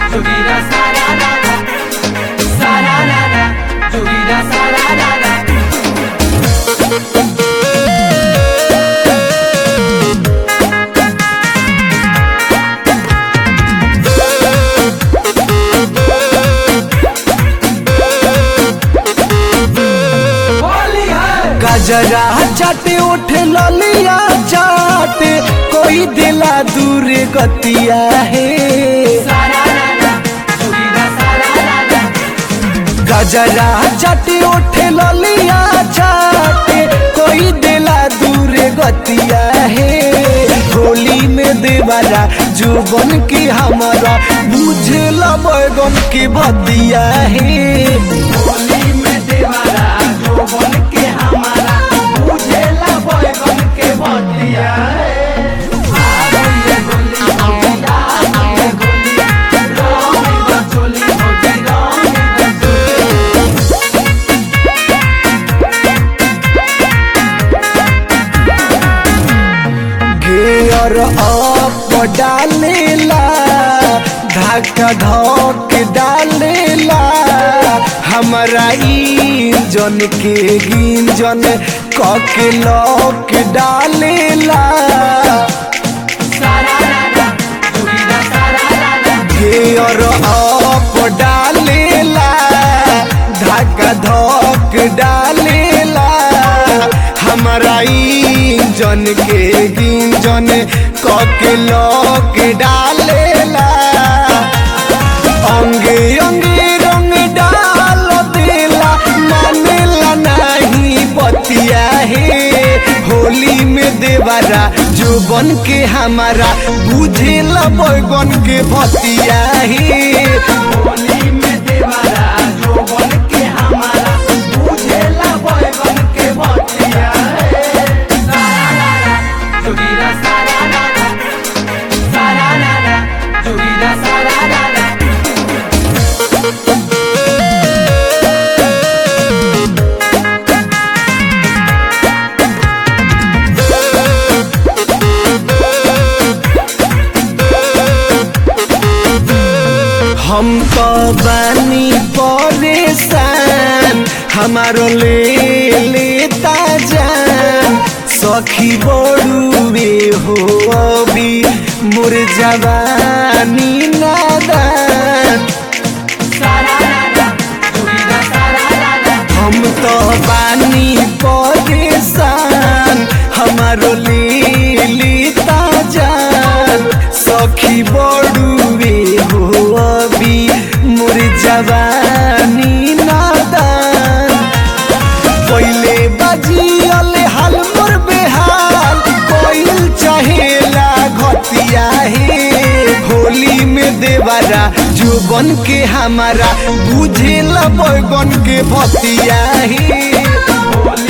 Jogueira sararara, sararara, jogueira sararara. Holi है गजरा चाटे उठे ललिया चाटे कोई दिला दूर गतिया है sararara, jogueira sararara. गजरा चाटे उठे ललिया चाटे कोई दिला दूर गतिया है होली में देवरा जुबन की हमारा बुझेला बैगन की बतिया है होली में देवारा जो बन के हमारा बुझेला बैगन के बतिया है। आ गई है होली, आ गई है होली, रंग द चोली, होली रंग द चोली। गेयर अप डालेला धक्का धक डालेला हमारा इंजन के गिंजन कके लॉक डालेला सारारा, जोगीरा सारारा, गेयर अप डालेला धक्का धक डालेला हमारा इंजन के गिंजन कके लॉक डालेला अंगे अंगे रंग डाल देला मानेला नहीं बतिया है होली में देवारा जुबन के हमारा बुझेला बैगन के भतिया है होली में देवारा जो बन के हमारा बुझेला बैगन के बतिया है। सारारा, जोगीरा सारारा, सारारा, जोगीरा सारारा। हम तो बानी परेशान हमारो ले लेता जान सखी बड़ुए हो अभी मोर जवानी नादान सारारा, जोगीरा सारारा, हम तो बानी परेशान हमारो ले लेता जान सखी बड़ुए हो अभी मोर जवानी नादान पहले बजियल हाल मोर बेहाल कोइल चाहेला घटिया है होली में देवारा जुबन के हमारा बुझेला बैगन के भतिया है होली